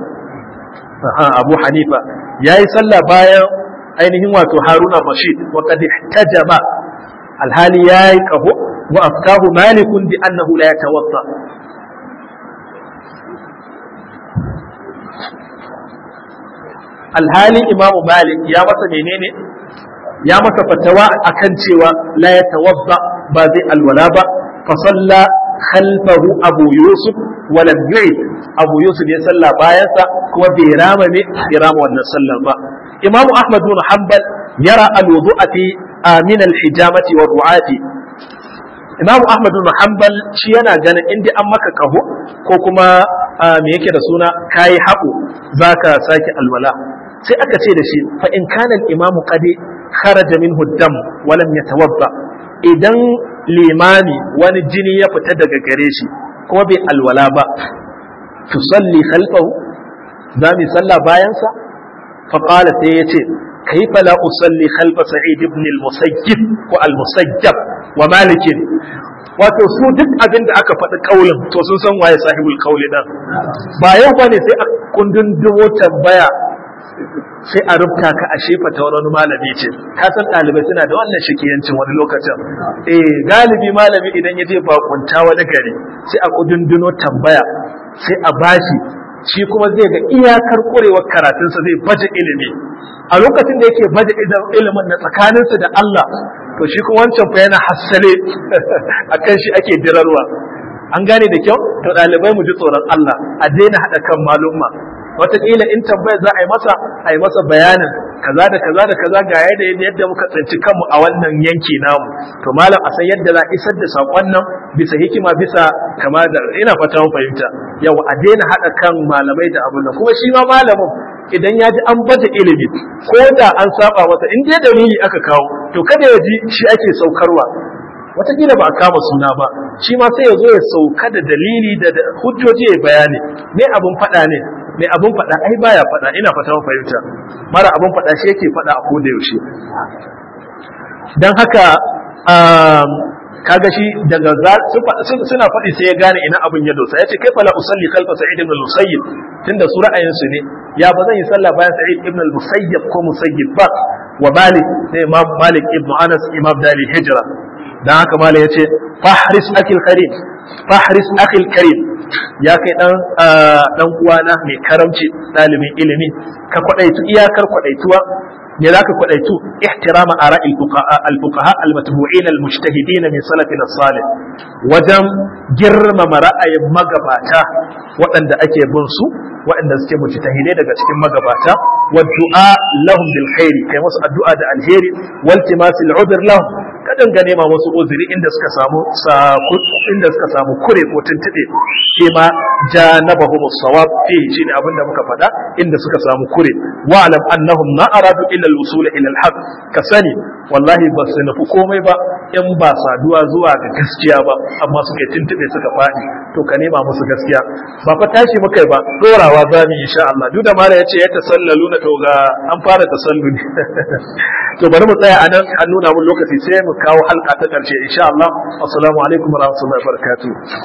abu hanifa yayi sallah bayan ainihin wato haruna rashid wa qad ihtajama alhali yayi kaho wa aftahu malikun bi annahu la yatawadda alhali imamu malik ya masa menene ya masa fatawa akan cewa la ya tawadda ba zai alwala ba fa salla khalfahu abu yusuf wa lam yu'id abu yusuf ya salla bayansa kuma bai rama ne bai rama wannan sallar ba imamu ahmad bin hanbal yara alwudu'a fi min alhijamati wa ru'ati imamu ahmad bin hanbal shi yana ganin inda an maka kaho ko kuma me yake da suna kayi haƙo zaka sake alwala sai aka ce da shi fa in kana al-imam qad kharaja minhu dam wa lam yatawadda idan limami wani jini ya fita daga gare shi kuma bai alwala ba tusalli khalfahu za mu salla bayan sa fa qala sai yace كيف لا أصلي خلف سعيد بن المسيب والمسيب ومالك wato su duk abin da aka faɗi kaulin to sun san waye sahibul kauli dan ba yau bane sai a kundin dubo tambaya sai a rubuta ka a shefa ta wani malami ce ka san ɗalibai suna da wannan shikiyancin wani lokacin eh galibi malami idan ya je bakunta wani gari sai a kudunduno tambaya sai a bashi shi kuma zai ga iyakar kurewar karatunsa zai baje ilimi a lokacin da yake baje ilimin na tsakaninsa da Allah to shi kuma wancan fa yana hassale akan shi ake dirarwa an gane da kyau to ɗalibai mu ji tsoron Allah a daina haɗa kan malumma wataƙila in tambayar za a yi masa a yi masa bayanin kaza da kaza da kaza ga yadda yadda muka tsinci kanmu a wannan yanki namu to malam a san yadda za a isar da saƙon nan bisa hikima bisa kama da ina fata mun fahimta yau a daina haɗa kan malamai da abun nan kuma shi ma malamin idan ya ji an baje ilimi ko da an saba masa in dai dalili aka kawo to kada ya ji shi ake saukarwa watakila ba a kama suna ba shi ma sai ya zo ya sauka da dalili da hujjoji ya bayani me abun faɗa ne me abun faɗa ai baya faɗa ina fata mun fahimta mara abun faɗa shi yake faɗa a koda yaushe dan haka kaga shi daga suna faɗi sai ya gane ina abin ya dosa ya ce kai fala usalli khalfa sa'id ibn al-musayyib tunda su ra'ayin su ne ya ba zan yi sallah bayan sa'id ibn al-musayyib ko musayyib ba wa malik sai imam malik ibn anas imam dali hijra dan haka malik yace fahris akil karim fahris akil karim ya kai dan dan uwana mai karamci dalibin ilimi ka kwadaitu iyakar kwadaituwa me za ka kwadaitu ihtirama ara al-fuqaha al-matbu'in al-mujtahidin min salafina salih wajen girmama ra'ayin magabata waɗanda ake bin su waɗanda suke mujtahidai daga cikin magabata wa du'a lahum bil khairi kai musu addu'a da alheri wal timasil udhr lahum ka dinga nema musu uzuri inda suka samu inda suka samu kure ko tuntube shi ma janabahum as-sawab fihi shine abinda muka faɗa inda suka samu kure wa alam annahum ma aradu illa al-wusul ila al-haq ka sani wallahi ba su nufi komai ba in ba saduwa zuwa ga gaskiya ba amma suka tuntube suka faɗi to ka nema musu gaskiya ba fa tashi muka ba dorawa za mu insha Allah duk da mala yace ya tasallalu na to ga an fara tasalluli to bari mu tsaya anan an nuna mun lokaci sai mu kawo halka ta karshe insha Allah assalamu alaikum warahmatullahi wabarakatuh